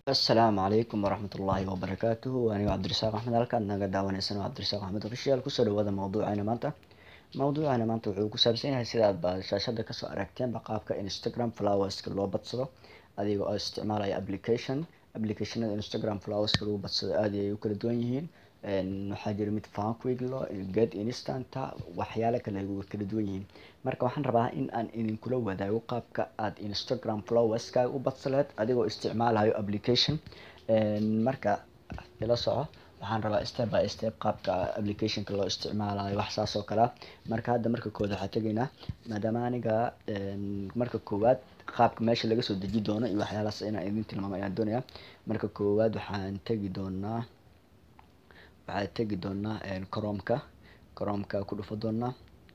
asalaamu calaykum waraxmat ullaahi wabarakaatuhu anigo cabdirasaaq axmed halkaad naga daawaneysaan waa cabdirasaaq axmed official kusoo dhawaada mawduuceena maanta mawduuceena maanta wuxuu ku saabsan yahay sidaad ba shaashada kasoo aragteenba qaabka instagram flowerska loo badsado adiga oo isticmaalaya application applicationada instagram flowerska lagu badsado aad ayay u kala duwan yihiin waxaa jira mid fanquiglo get instanta waxyaalo kale way kala duwan yihiin marka waxaan rabaa in aan idinkula wadaago qaabka aad instagram flowerskaaga u badsaleed adigoo isticmaalayo application marka ila soco waxaan rabaa step by step qaabka applicationka loo isticmaalayo wax saas oo kalea marka hadda marka koowaad waxaa tegaynaa maadaama aniga marka koowaad qaabka meesha laga soo deji doono iyo waxyaalahaas inaan idin tilmaamo ayaan doonayaa marka koowaad waxaan tegi doonaa waxaa tegi doonaa cromka cromka ku dhufo doonaa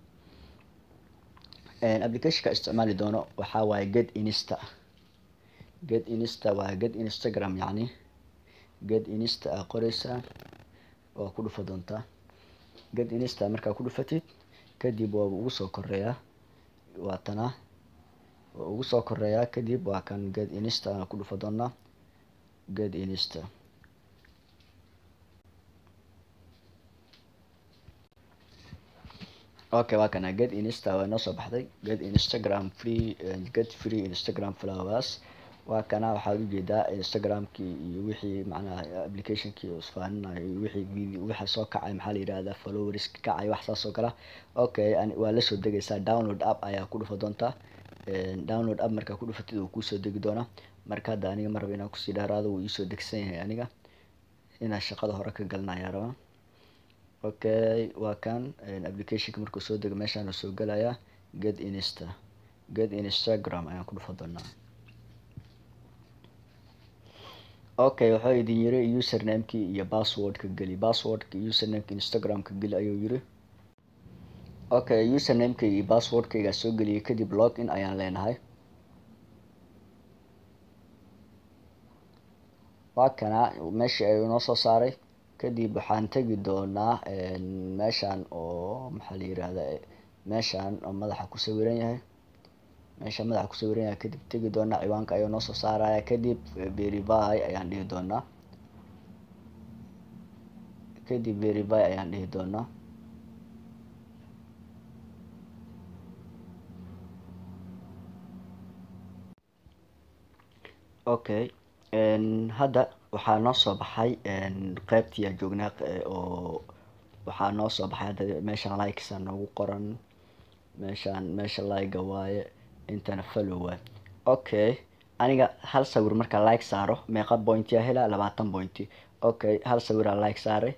applicationka isticmaali doono waxaa waaye get insta get insta waa get instagram yacni get insta aa qoreysaa waa ku dhufa doontaa get insta markaa ku dhufatid kadib waa ugu soo koreeyaa waa tanaa waa ugu soo koreeyaa kadib waa kan get insta aa ku dhufa doonaa get insta okay waa kana get insta waa noo soo baxday get instagram free get free instagram flowers waa kana waxaad ujeedaa instagramkii iyo wixii macnaha applicationkii isfaaninayo iyo wixii video waxa soo kacay maxaa la yihahdaa followers kacay wax saas oo kale okay waa lasoo degaysaa download app ayaa ku dhufa doontaa download app markaa ku dhufatid uu kusoo degi doonaa marka hadda aniga ma raba inaan kusii dheeraado wuu iisoo degsan yahay aniga inaan shaqada hore ka galna ayaa rabaa okay waa kan applicationka markuu soo dego meeshaan soo gelayaa get insta get instagram ayaan ku dhufa doonaa okay wuxuu idin yiri usernamekii iyo passwordka geli passwordka usernameka instagramka geli ayuu yiri okay usernameka iyo passwordkaygaa soo geliyay kadib login ayaan leenahay waa kana meeshii ayuu noo soo saaray kadib waxaan tegi doonaa meeshaan oo maxaa la yirahda meeshaan oo madaxa ku sawiran yahay meesha madaxa ku sawiran yahay kadib tegi doonaa ciwaanka ayuu noo soo saaraya kadib verify ayaan dhihi doonaa kadib verify ayaan dhihi doonaa okay hadda waxaa noo soo baxay qeybtii aan joognaa oo waxaa noo soo baxay hadda meeshaan likesa noogu qoran meeshaan meesha like-ga waaye intana follow waaye okay aniga hal sawir markaa like saaro meeqa pointiyaa helaa labaatan pointi okay hal sawiraa like saaray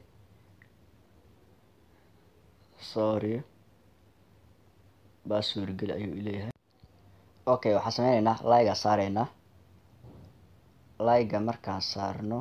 sorry baaswir geli ayuu ileeyahay okay waxaa sameyneynaa like-aa saareynaa like-ga markaan saarno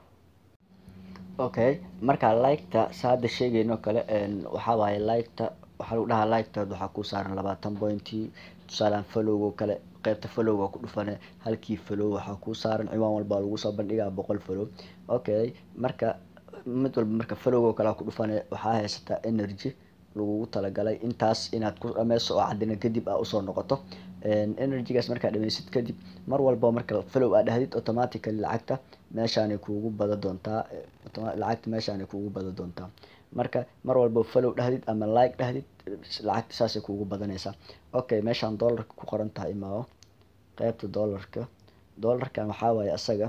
okay markaa like-ta saada sheegeyno kale waxaa waaye like-ta waxaa lagu dhahaa like-ta waxaa ku saaran labaatan pointi tusaalaan followgo kale qeybta followga ku dhufane halkii follow waxaa ku saaran ciwaan walba lagu soo bandhigaa boqol follow okay marka mid walba marka followgo kale ku dhufane waxaa haysataa energy lagugu talagalay intaas inaad ku dhameyso oo cadina kadib aa usoo noqoto energygaas markaa dhameysid kadib mar walba marka follow aa dhahdid automatically lacagta meeshaanay kuugu bada doontaa lacagta meeshaanay kuugu bada doontaa marka mar walba follow dhahdid ama like dhahdid lacagta saasay kuugu badanaysaa okay meeshaan dollarka ku qoran tahay imaawo qeybta dollarka dollarkan waxaa waaye asaga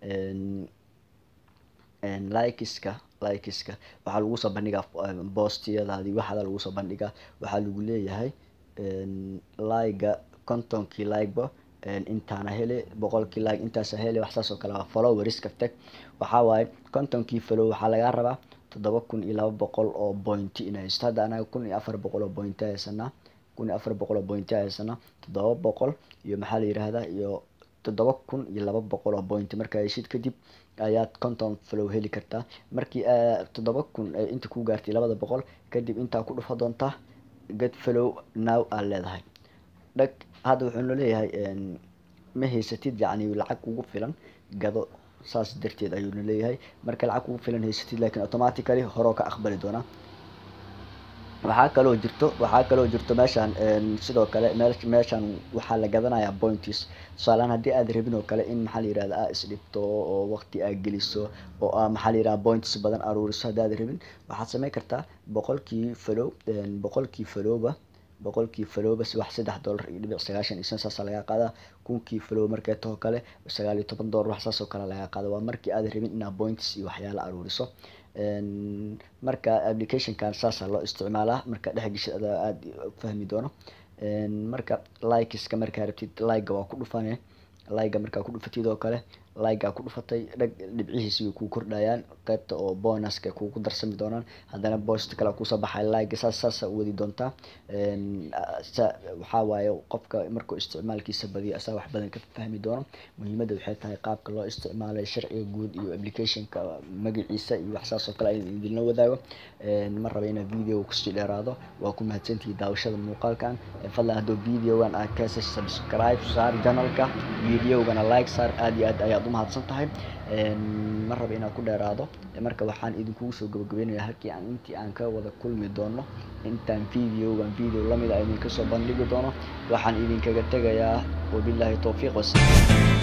likeska likeska waxaa lagu soo bandhigaa boostiyadaadii waxaada lagu soo bandhigaa waxaa lagu leeyahay like-ga kontonkii like-ba intaana hele boqolkii like intaasa hele wax saas oo kale followeriska tag waxaa waaye kontonkii follow waxaa lagaa rabaa toddoba kun iyo laba boqol oo pointi inay haysto hadda anaga kun iyo afar boqol oo pointi haysanaa kun iyo afar boqol oo pointi haysanaa toddoba boqol iyo maxaa la yirahdaa iyo toddoba kun iyo laba boqol oo pointi markaa heshid kadib ayaad konton follow heli kartaa markii toddoba kun inta ku gaartay labada boqol kadib intaa ku dhufa doontaa get follow now aad leedahay dhag hadda wuxuu noo leeyahay ma haysatid yacni lacag kugu filan gado saas darteed ayuu na leeyahay marka lacag kugu filan haysatid laakiin automatically horoo ka aqbali doonaa waxaa kaloo jirto waxaa kaloo jirto meeshaan sidoo kale meel meeshaan waxaa la gadanayaa points tusaalehaan haddii aad rabin oo kale in maxaa la yirahda aa isdhibto oo waqti aa geliso oo aa maxaa la yirahda points badan aruuriso haddii aad rabin waxaad samayn kartaa boqolkii falow boqolkii falowba boqolkii falowba wax saddex dollar iyo dhibic sagaashan iyo shan saasa laga qaadaa kunkii falow markay taho kale sagaal iyo toban dollar wax saas oo kale laga qaada waa markii aad rabin inaad points iyo waxyaala aruuriso marka applicationkan saasa loo isticmaalaa marka dhex geshid adaa aada fahmi doono marka likeska markaa rabtid like waa ku dhufane like markaa ku dhufatid oo kale like ku dhufatay dhag dhibcihiisi way kuu kordhayaan qaybta oo bonuska kugu darsami doonaan haddana post kale kusoo baxay like saas saasa wadi doontaa waxaa waaye qofka markuu isticmaalkiisa badiyo asaa wax badan ka fahmi doono muhiimadda waxay tahay qaabka loo isticmaalay sharciga guud iyo applicationka magaciisa iyo wax saas oo kale in idinla wadaago ma raba inaa video kusii dheeraado waa ku mahadsantihi daawashada muuqaalkan fadlan hadduu videogan aad ka hesay subscribe saar channelka videogana like saar aad iyo aad ayaad umahadsan tahay ma raba inaan ku dheeraado marka waxaan idinkugu soo gabagabeynaya halkii aan intii aan ka wada kulmi doono intaan videogan video lamid a idinka soo bandhigi doono waxaan idinkaga tegayaa wabillahi towfiiq wasalaam